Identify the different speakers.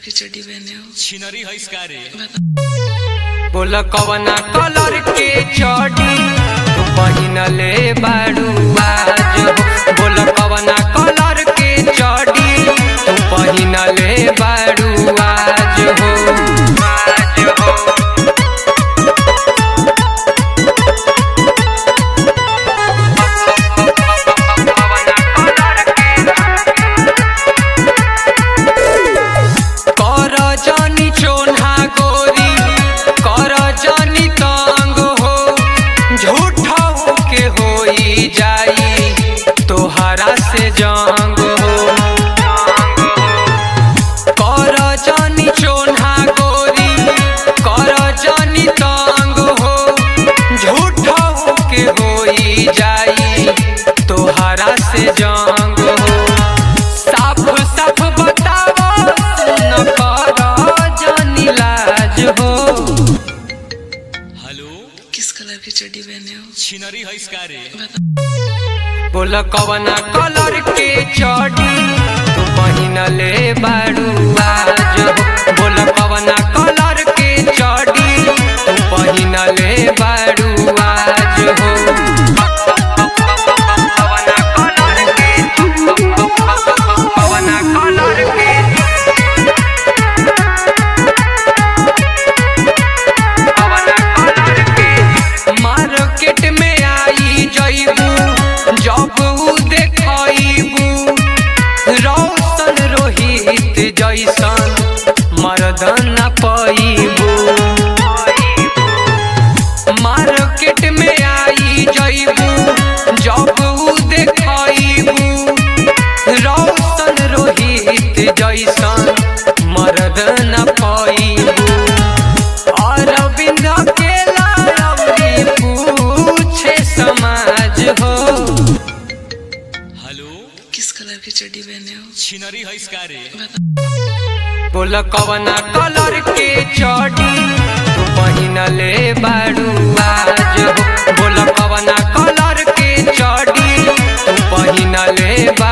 Speaker 1: की चड्डी पहने हो
Speaker 2: छिनरी है इसका रे
Speaker 3: बोल कवना कलर के चढ़ी तू पहिनले बाड़ू आज हो बोल कवना कलर के चढ़ी तू पहिनले बाड़ू आज हो आज हो कर जानी चोन्हा गोरी कर जानी तंग हो झूठा के होई जाई तोहरा से जंग हो कर जानी चोन्हा गोरी कर जानी तंग हो झूठा के होई जाई तोहरा से जंग हो साफ साफ बताओ सुन कर जानी लाज हो
Speaker 2: हेलो
Speaker 1: किस कलर की चड्डी पहने हो
Speaker 2: छिनरी है इसका रे
Speaker 3: बोल कवना कलर के चढ़ी तू पहिनले बाड़ू आज हो बोल कवना कलर के चढ़ी तू पहिनले बाड़ू आज हो कवना कलर के कवना कलर के मार्केट में आई जईबू जब ऊ देखईबू रौशन रोहित जैसन मर्दन पैबू मार्केट में आई जईबू जब ऊ देखईबू रौशन रोहित जैसन मर्दन पैबू अरविंद अकेला अवरी पूछे समाज हो
Speaker 2: हेलो
Speaker 1: किस कलर की चड्डी पहने हो
Speaker 2: छिनरी है इसका रे
Speaker 3: बोल कवना कलर के चढ़ी तू पहिनले बाड़ू आज हो बोल कवना कलर के चढ़ी तू पहिनले बा